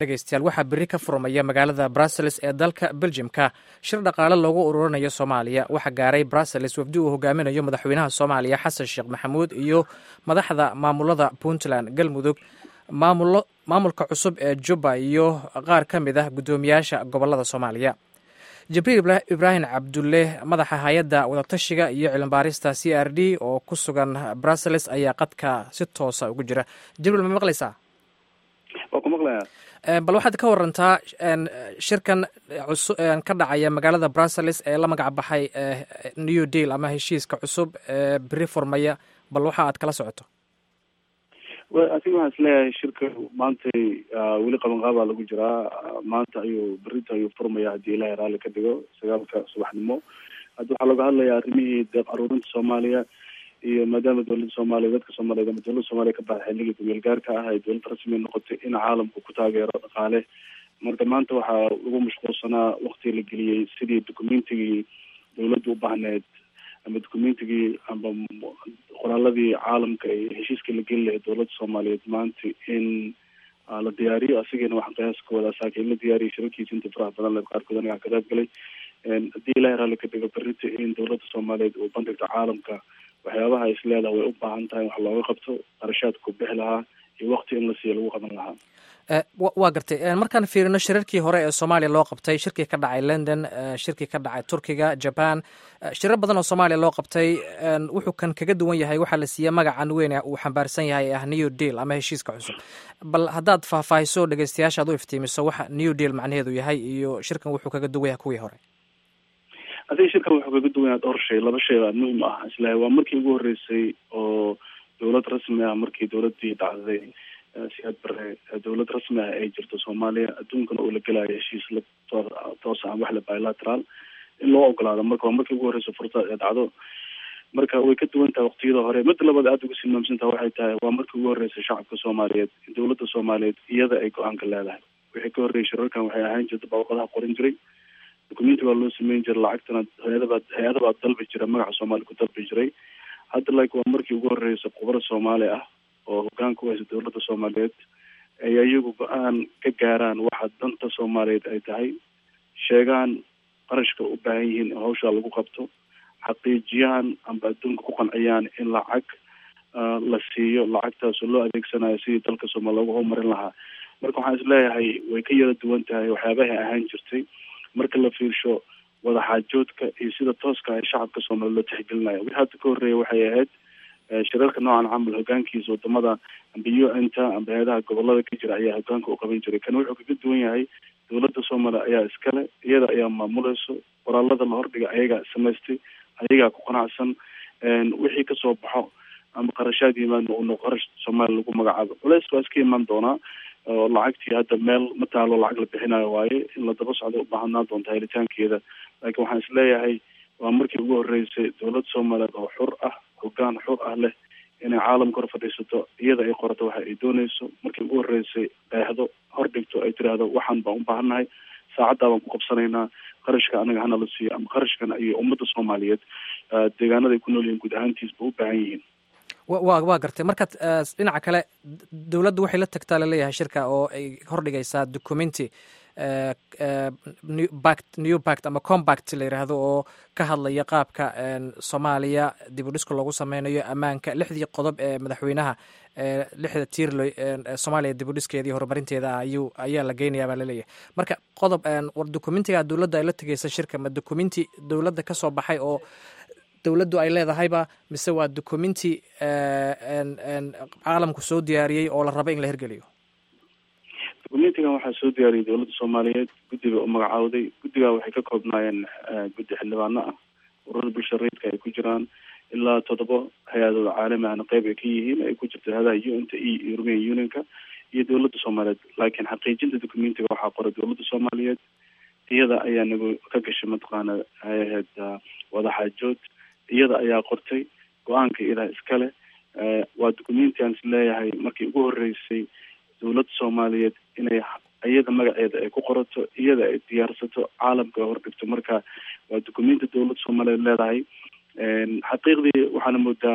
dhegeystayaal waxaa berri ka furmaya magaalada brussels ee dalka beljimka shir dhaqaale loogu ururinayo soomaaliya waxaa gaaray brussels wafdi uu hogaaminayo madaxweynaha soomaaliya xasan sheekh maxamuud iyo madaxda maamulada puntland galmudug maamulka cusub ee jubba iyo qaar ka mid ah guddoomiyaasha gobolada soomaaliya jibriil ibraahim cabdulle madaxa hay-adda wadatashiga iyo cilmibaarista c r d oo ku sugan brussels ayaa qadka si toosa ugu jira jibriil ma maqlaysaa waa ku maqlaya bal waxaad ka warantaa shirkan ka dhacaya magaalada brussels ee la magac baxay new deal ama heshiiska cusub ee beri furmaya bal waxa aad kala socoto asiga waxaan isleeyahay shirka maantay weli qabanqaabaa lagu jiraa maanta ayuu berinta ayuu furmaya haddii ilahay raalli ka dhigo sagaalka subaxnimo hadda waxaa laga hadlayaa arrimihii deeq aruurinta soomaaliya iyo maadaama dowladda soomaaliya dadka soomaaliyeed ama dowladda soomaaliya ka baxay xilligii gumeel gaarka ah ay dowladda rasmi noqotay in caalamku ku taageero dhaqaale marka maanta waxaa lagu mashquulsanaa wakti la geliyey sidii documentigii dowladda u baahneed ama documentigii amba qoraaladii caalamka ee heshiiska la geli lahay dowladda soomaaliyeed maanta in la diyaariyo asigana waxaan qiyaas ka wadaa saaka in la diyaariyo shirarkiisa inta faraha badan le qaarkood aniga ka qayb galay haddii ilahay raalli ka dhigo berita in dowladda soomaaliyeed uu bandhigto caalamka waxyaabaha is leedaha way u baahan tahay wax looga qabto qarashaadku bixi lahaa iyo wakti in la siiyo lagu qaban lahaa waa gartay markaan fiirino shirarkii hore ee soomaaliya loo qabtay shirkii ka dhacay london shirkii ka dhacay turkiga jaban shirar badan oo soomaaliya loo qabtay wuxuu kan kaga duwan yahay waxaa la siiyey magacan weyn uu xambaarsan yahay ee ah new deal ama heshiiska cusub bal haddaad faahfaahiso dhegeystayaasha ad u iftiimiso waxa new deal macnaheedu yahay iyo shirkan wuxuu kaga duwan yahay kuwii hore adiga shirkan wuxuu kaga duwan yahay dhowr shay laba shay baa muhim ah islahay waa markii ugu horreysay oo dowlad rasmi ah markii dowladdii dhacday siyaad bare dowlad rasmi ah ay jirto soomaaliya adduunkana uu la gelayo heshiis la toos ah wax la bilateral in loo ogolaado marka waa markii ugu horreysa fursad ee dhacdo marka way ka duwan tahay waqtiyada hore midda labaad aada ugu silmaamsantaha waxay tahay waa markii ugu horreysay shacabka soomaaliyeed dowladda soomaaliyeed iyada ay go-aanka leedahay wixii ka horreeyay shirarkan waxay ahaan jirta bawaqadaha qorin jiray documenti baa loo sameyn jiray lacagtana hay-adabaa hay-adabaa dalbi jira magaca soomaaliya ku dalbi jiray hadda like waa markii ugu horreysay khubaro soomaali ah oo hogaanka u haysa dowladda soomaaliyeed ay iyagu go-aan ka gaaraan waxa danta soomaaliyeed ay tahay sheegaan qarashka u baahan yihiin in hawshaa lagu qabto xaqiijiyaan amba adduunka ku qanciyaan in lacag la siiyo lacagtaasoo loo adeegsanayo sidii dalka soomaaliya loogu horumarin lahaa marka waxaan isleeyahay way ka yara duwan tahay waxyaabahay ahaan jirtay marka la fiirsho wadaxaajoodka iyo sida tooska ay shacabka soomaaliya loo tixgelinayo wixii hadda ka horreeya waxay ahayd shirarka noocan camal hogaankiisa wadamada amba u n ta amba hay-adaha gobolada ka jira ayaa hogaanka u qaban jiray kan wuxuu kaga duwan yahay dowladda soomaaliya ayaa iskale iyada ayaa maamuleyso qoraalada la hordhiga ayagaa samaystay ayagaa ku qanacsan wixii kasoo baxo ama qarashaad yimaadna uno qarash soomaaliya lagu magacaabo culeys baa iska imaan doonaa oo lacagtii hadda meel ma taalo lacag la bixinayo waaye in la daba socdo ubaahanaa doonta helitaankeeda laakiin waxaan isleeyahay waa markii ugu horreysay dowladda soomaaliyeed oo xur ah hogaan xur ah leh inay caalamka hor fadhiisato iyada ay qorato waxa ay dooneyso markii ugu horreysay qeexdo hordhigto ay tiraahdo waxaan baan u baahannahay saacaddaa baan ku qabsanaynaa qarashka anaga hana la siiyo ama qarashkana iyo ummadda soomaaliyeed deegaanada ay ku nool yihiin guud ahaantiisba u baahan yihiin wa waa gartay markaad dhinaca kale dowladdu waxay la tagtaa laleeyahay shirka oo ay hordhigaysaa documenti new bact ama combact la yiraahdo oo ka hadlaya qaabka soomaaliya dib u dhiska loogu sameynayo ammaanka lixdii qodob ee madaxweynaha lixda tiirlo soomaaliya dib u dhiskeeda iyo horumarinteeda ayuu ayaa la geynayaa baa laleeyahay marka qodob war documentiga dowladda ay la tegeysa shirka ma documenti dowladda ka soo baxay oo dowladdu ay leedahayba mise waa documenti caalamku soo diyaariyey oo la rabo in la hirgeliyo documentigan waxaa soo diyaariyay dowladda soomaaliyeed guddiga u magacaawday guddigaa waxay ka koobnaayeen guddi xildhibaano ah ururada bulsha rayidka ay ku jiraan ilaa toddoba hay-adooda caalami ahna qeyb ay ka yihiin ay ku jirto hay-adaha un ta e european unionka iyo dowladda soomaaliyeed laakiin xaqiijinta documentiga waxaa qoray dowladda soomaaliyeed iyada ayaa nagu ka gashay mataqaana ay ahayd wadaxaajood iyada ayaa qortay go-aanka iyadaa iskale waa documenti aan is leeyahay markii ugu horreysay dowladda soomaaliyeed inay iyada magaceeda ay ku qorato iyada ay diyaarsato caalamka hordhigto marka waa documenti dowladda soomaaliyeed leedahay xaqiiqdii waxaana moodaa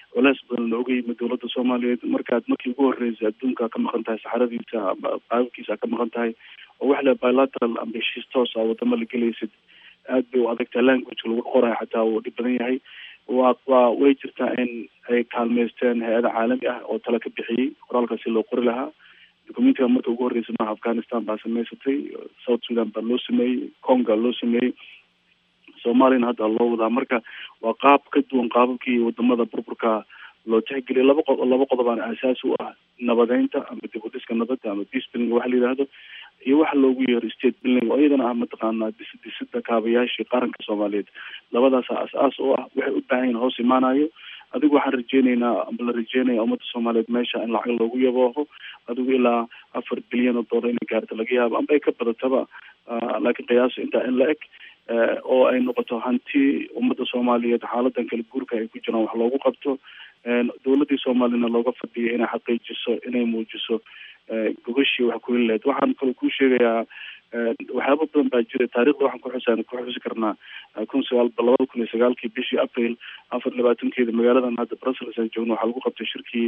culeys badan looga yimid dowladda soomaaliyeed markaad markii ugu horreysay adduunka ka maqan tahay saxaradiisa ama qaababkiisa ka maqan tahay oo wax le bilateral amba heshiis toos a wadamo la gelaysid aad bay u adagtahay languageka lagu qorayo xataa wuu dhib badan yahay waa waa way jirtaa in ay kaalmeysteen hay-ada caalami ah oo tala ka bixiyey qoraalkaasi loo qori lahaa documentiga marka ugu horreysay maaha afghanistan baa samaysatay south sudan baa loo sameeyey conga loo sameeyey soomaaliyana hadda loo wadaa marka waa qaab ka duwan qaababkii wadamada burburka loo tixgeliyay laba qo laba qodobaan aasaas u ah nabadeynta ama dib u dhiska nabadda ama peace building waxa la yidhaahdo iyo waxa loogu yeero state building oo iyadana ah mataqaanaa dis disida kaabayaashii qaranka soomaaliyeed labadaasa as-aas oo ah waxay u baahan yihin hoos imaanayo adigu waxaan rajeyneynaa amba la rajeynaya ummadda soomaaliyeed meesha in lacag loogu yabooho adigu ilaa afar bilyan oo dollar inay gaarto laga yaabo amba ay ka badataba laakiin qiyaaso intaa in la eg oo ay noqoto hanti ummadda soomaaliyeed xaaladan kala guurka ay ku jiraan wax loogu qabto dowladdii soomaaliyana looga fadhiyo inay xaqiijiso inay muujiso gogashii wax ku heli lahayd waxaan kaloo kuu sheegayaa waxyaaba badan baa jira taarikhda waxaan kuxusan ku xusi karnaa kun sagaal labada kun iyo sagaalkii bishii april afar labaatankeeda magaaladan hadda brussels aan joogno waxaa lagu qabtay shirkii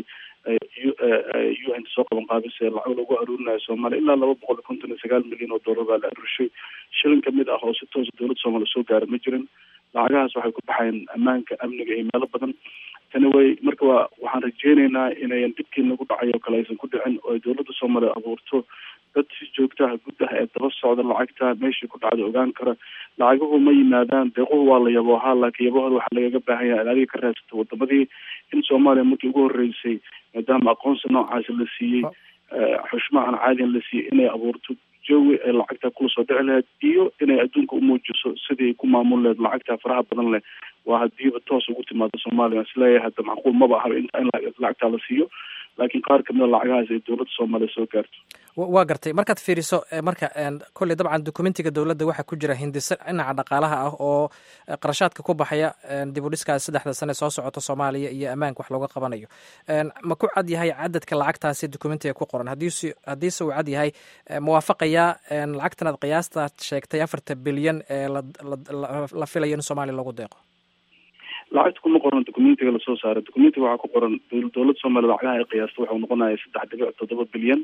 u n soo qaban qaabise lacag lagu aruurinayo soomaaliya ilaa laba boqol iyo konton iyo sagaal milyan oo dollar baa la aruurshay shilin kamid ah oo si toosa dowladda soomaaliya soo gaara ma jirin lacagahaas waxay ku baxayn ammaanka amniga iyo meelo badan tani way marka waa waxaan rajeyneynaa inayan dhibkii nagu dhacay oo kale aysan ku dhicin oo ay dowladda soomaaliya abuurto dad si joogtaha guddaha ee daba socda lacagta meeshii ku dhacda ogaan kara lacaguhu ma yimaadaan deequhu waa la yaboohaa laakiin yabahooda waxaa lagaga baahan yahay in adiga ka raadsato wadamadii in soomaaliya markii ugu horreysay maadaama aqoonsi noocaasi la siiyey xushmahan caadiyan la siiyey inay abuurto jawi ay lacagta kula soo dhici lahayd iyo inay adduunka umuujiso sidii ku maamul lahayd lacagta faraha badan leh waa hadiiba toos ugu timaado soomaaliya isleeyahay hadda macquul maba ahaba in lacagtaa la siiyo laakiin qaar kamid a lacagahaas ay dowladda soomaaliya soo gaarto waa gartay markaad fiiriso marka kolley dabcan documentiga dowladda waxaa ku jira hindise dhinaca dhaqaalaha ah oo qarashaadka ku baxaya dib u dhiskaas saddexda sane soo socoto soomaaliya iyo ammaanka wax looga qabanayo ma ku cad yahay cadadka lacagtaasi documentiga ku qoran hadiise haddiise uu cad yahay muwaafaqayaa lacagtan aad qiyaastaad sheegtay afarta bilyan ee la filayo in soomaaliya lagu deeqo lacagta kuma qoran documentiga lasoo saaray documentiga waxaa ku qoran dowladda soomaaliya lacagaha ay qiyaasta waxau noqonaya saddex dhibic toddoba bilyan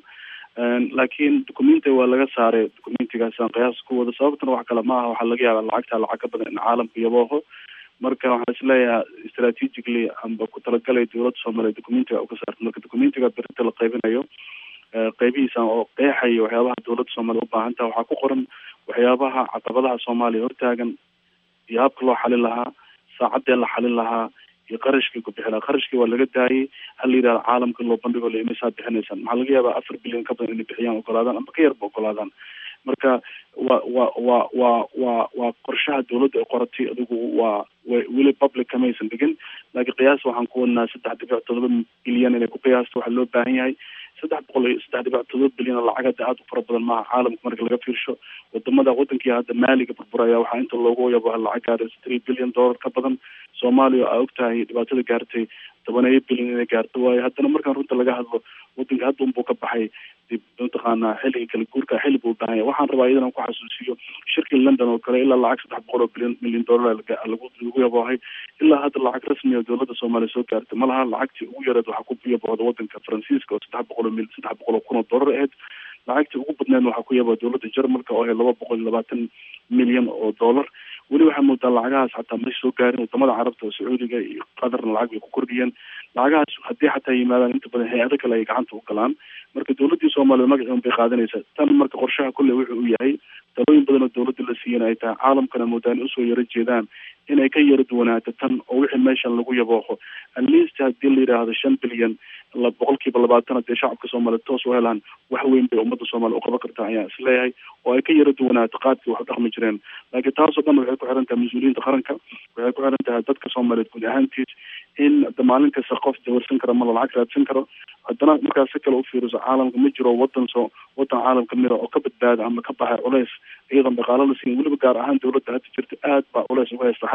laakiin documentiga waa laga saaray documentigaasaan qiyaas ku wada sababtana wax kale ma aha waxaa laga yaaba lacagta lacag ka badan in caalamka yabooho marka waxaan isleeyahay strategically amba ku talagalay dowladda soomaaliya documentiga uka saarta marka documentiga berinta la qaybinayo qeybihiisa oo qeexaya waxyaabaha dowladda soomaaliya u baahan taha waxaa ku qoran waxyaabaha caqabadaha soomaaliya hortaagan iyo habka loo xalin lahaa saacadee la xalin lahaa iyo qarashkii ku bixi lahaa qarashkii waa laga daayay hal la yidhahda caalamka loo bandhigo la imisaa bixinaysaan maxaa laga yaabaa afar bilyan ka badan inay bixiyaan ogolaadaan amba ka yarba ogolaadaan marka wa wa wa wa wa waa qorshaha dowladda ay qoratay adigu waa weli public kamaysan dhigin laakiin qiyaas waxaan ku wadnaa saddex dhibic todoba bilyan inay ku qiyaasto waxaa loo baahan yahay saddex boqol iyo saddex dhibic todoba bilyan oo lacag hadda aada u fara badan maaha caalamka marka laga fiirsho wadamada wadankii hadda maaliga burburaya waxaa inta loogu yabo lacag gaaraysa three billion dollar ka badan soomaaliya aa ogtahay dhibaatada gaartay tobaneeyo bilyan inay gaarto waayo haddana markaan runta laga hadlo wadanka hadda unbuu ka baxay dib mataqaanaa xilliga kala guurka xilli buu baahanya waxaan rabaa iyadan ku xasuusiyo shirkii london oo kale ilaa lacag saddex boqol oo bilyan milyan dollar lagu lagu yaboohay ilaa hadda lacag rasmi oo dowladda soomaaliya soo gaartay ma laha lacagtii ugu yareed waxaa ku yaboohda wadanka faransiiska oo saddex boqol oo mil saddex boqol oo kun oo dollar ahayd lacagtii ugu badneed waxaa ku yabaa dowladda jarmalka oo ahayd laba boqol iyo labaatan milyan oo dollar weli waxaa moodaa lacagahaas xataa may soo gaarin wadamada carabta oo sacuudiga iyo qatarna lacag bay ku kordhiyeen lacagahaas haddii xataa yimaadaan inta badan hay-ado kale ay gacanta u galaan marka dowladdii soomaliya magaciun bay qaadanaysaa tan marka qorshaha kolley wuxuu u yahay talooyin badan oo dowladda la siiyana ay tahay caalamkana moodaan usoo yaro jeedaan inay ka yaro duwanaato tan oo wixii meeshan lagu yabooqo atleast haddii la yidhaahdo shan bilyan la boqolkiiba labaatan hadee shacabka soomaaliya toos u helaan wax weyn bay ummadda soomaaliya uqaban kartaa ayaan isleeyahay oo ay ka yaro duwanaato qaadkii wax u dhaqmi jireen laakiin taasoo dhan waxay ku xiran tahay mas-uuliyiinta qaranka waxay ku xiran tahay dadka soomaaliyeed guud ahaantiis in maalin kasta qof dawarsan kara ma la lacag raadsan karo haddana markaas si kale u fiiriso caalamka ma jiro wadan soo wadan caalamka mira oo ka badbaada ama ka baxay culeys iyadoon dhaqaalo la siin weliba gaar ahaan dowladda hadda jirta aad baa culeys uga haysta xagga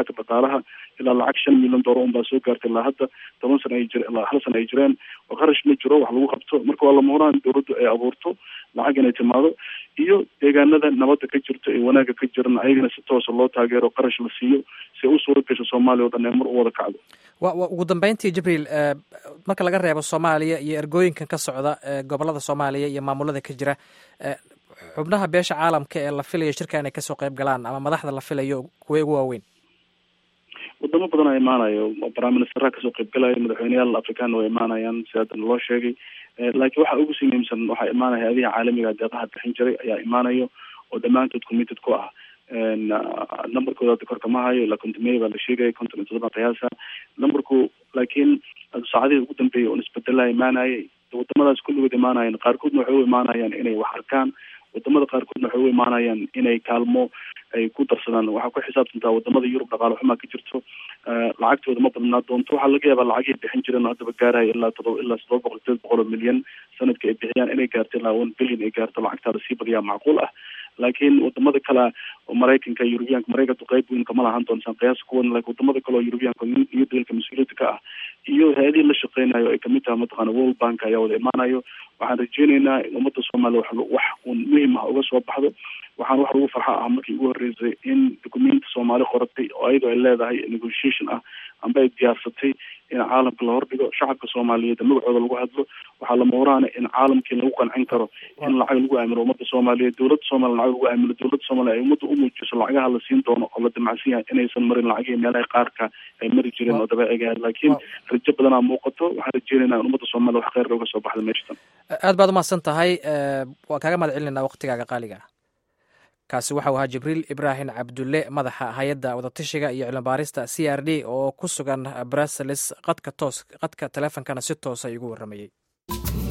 xagga dhaqaalaha ilaa lacag shan milyan doollar unbaa soo gaartay ilaa hadda toban sana ay jire ilaa hal sana ay jireen oo qarash ma jiro wax lagu qabto marka waa lama horaan dowladdu ay abuurto lacag inay timaado iyo deegaanada nabadda ka jirto ee wanaagga ka jiran ayagana si toosa loo taageero qarash la siiyo si ay u suura gasho soomaaliya o dhan ee mar u wada kacdo wa ugu dambeyntii jibriil marka laga reebo soomaaliya iyo ergooyinkan ka socda gobolada soomaaliya iyo maamulada ka jira xubnaha beesha caalamka ee la filayo shirka inay kasoo qayb galaan ama madaxda la filayo kuway ugu waaweyn wadamo badan a imaanayo prime ministeraha kasoo qaybgalaya madaxweyneyaal afrikaanna way imaanayaan si haddana loo sheegay laakiin waxa ugu sii muhiimsan waxaa imaanaya hay-adiha caalamiga deeqaha bixin jiray ayaa imaanayo oo dhammaantood committed ku ah numberkooda hadda korka ma hayo ilaa kontomey baa la sheegaya konton iyo todoba qiyaasa numberku laakiin saacadihii ugu dambeeyay oon isbedelaha imaanayay wadamadaas kulligood imaanayaan qaarkoodna waxay u imaanayaan inay wax arkaan wadamada qaarkoodna waxay u imaanayaan inay kaalmo ay ku darsadaan waxaa ku xisaabtantaa wadamada yurub dhaqaale xumaa ka jirto lacagtooda ma badnaa doonto waxaa laga yaabaa lacagihii bixin jireen oo haddaba gaaraya ilaa todoba ilaa todoba boqol sideed boqol oo milyan sanadka ay bixiyaan inay gaarto ilaa one billion ay gaarto lacagtaada sii badiyaa macquul ah laakiin wadamada kale oo maraykanka yurubiyaanka maraykanku qayb weyn kama lahan doontaan qiyaas kuwan laakiin wadamada kale oo yurubiyaanka iyo dalka mas-uuliyadda ka ah iyo hay-adihii la shaqeynayo ay kamid tahay mataqaana world bank ayaa wada imaanayo waxaan rajeyneynaa in ummadda soomaaliya wax wax un muhim ah uga soo baxdo waxaan wax lagu farxa ah markii ugu horreysay in documenti soomaali qoratay oo ayadoo ay leedahay negotiation ah amba ay diyaarsatay in caalamka la hordhigo shacabka soomaaliyeed magacooda lagu hadlo waxaa lama horaana in caalamkii lagu qancin karo in lacag lagu aamino ummadda soomaaliyeed dowladda soomaliya lacag lagu aamino dowladda soomaliya ay ummadda u muujiso lacagaha la siin doono oo la damacsan yahay inaysan marin lacagihii meelaha qaarka ay mari jireen oo dabeeciga ahayd laakiin rajo badanaa muuqato waxaan rajeynaynaa in ummadda soomaliya wax kheyr uga soo baxda meeshatan aad baad umahadsan tahay waan kaaga mahad celinayna waqtigaaga qaaliga kaasi waxau ahaa jibriil ibraahim cabdulle madaxa hay-adda wadatashiga iyo cilmibaarista c r d oo ku sugan brussels qadka toos qadka teleefonkana si toosa igu warramayey